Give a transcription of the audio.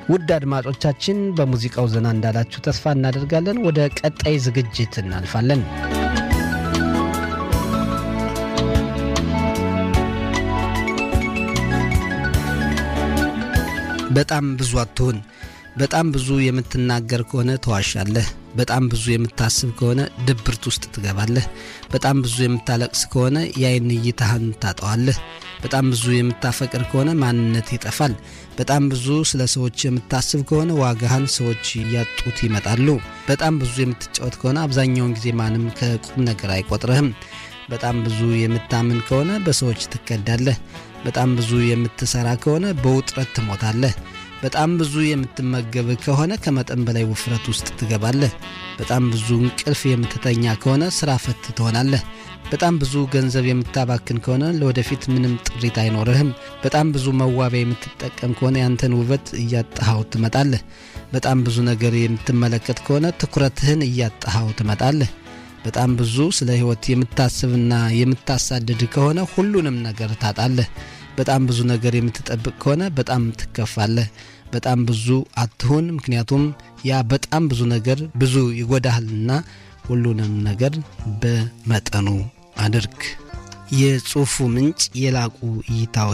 ውድ አድማጮቻችን በሙዚቃው ዘና እንዳላችሁ ተስፋ እናደርጋለን። ወደ ቀጣይ ዝግጅት እናልፋለን። በጣም ብዙ አትሁን። በጣም ብዙ የምትናገር ከሆነ ተዋሻለህ። በጣም ብዙ የምታስብ ከሆነ ድብርት ውስጥ ትገባለህ። በጣም ብዙ የምታለቅስ ከሆነ የአይን እይታህን ታጠዋለህ። በጣም ብዙ የምታፈቅር ከሆነ ማንነት ይጠፋል። በጣም ብዙ ስለ ሰዎች የምታስብ ከሆነ ዋጋህን ሰዎች እያጡት ይመጣሉ። በጣም ብዙ የምትጫወት ከሆነ አብዛኛውን ጊዜ ማንም ከቁም ነገር አይቆጥርህም። በጣም ብዙ የምታምን ከሆነ በሰዎች ትከዳለህ። በጣም ብዙ የምትሰራ ከሆነ በውጥረት ትሞታለህ። በጣም ብዙ የምትመገብ ከሆነ ከመጠን በላይ ውፍረት ውስጥ ትገባለህ። በጣም ብዙ እንቅልፍ የምትተኛ ከሆነ ስራ ፈት ትሆናለህ። በጣም ብዙ ገንዘብ የምታባክን ከሆነ ለወደፊት ምንም ጥሪት አይኖርህም። በጣም ብዙ መዋቢያ የምትጠቀም ከሆነ ያንተን ውበት እያጣሃው ትመጣለህ። በጣም ብዙ ነገር የምትመለከት ከሆነ ትኩረትህን እያጣሃው ትመጣለህ። በጣም ብዙ ስለ ሕይወት የምታስብና የምታሳድድ ከሆነ ሁሉንም ነገር ታጣለህ። በጣም ብዙ ነገር የምትጠብቅ ከሆነ በጣም ትከፋለህ። በጣም ብዙ አትሁን፣ ምክንያቱም ያ በጣም ብዙ ነገር ብዙ ይጎዳሃልና ሁሉንም ነገር በመጠኑ አድርግ። የጽሑፉ ምንጭ የላቁ እይታዎች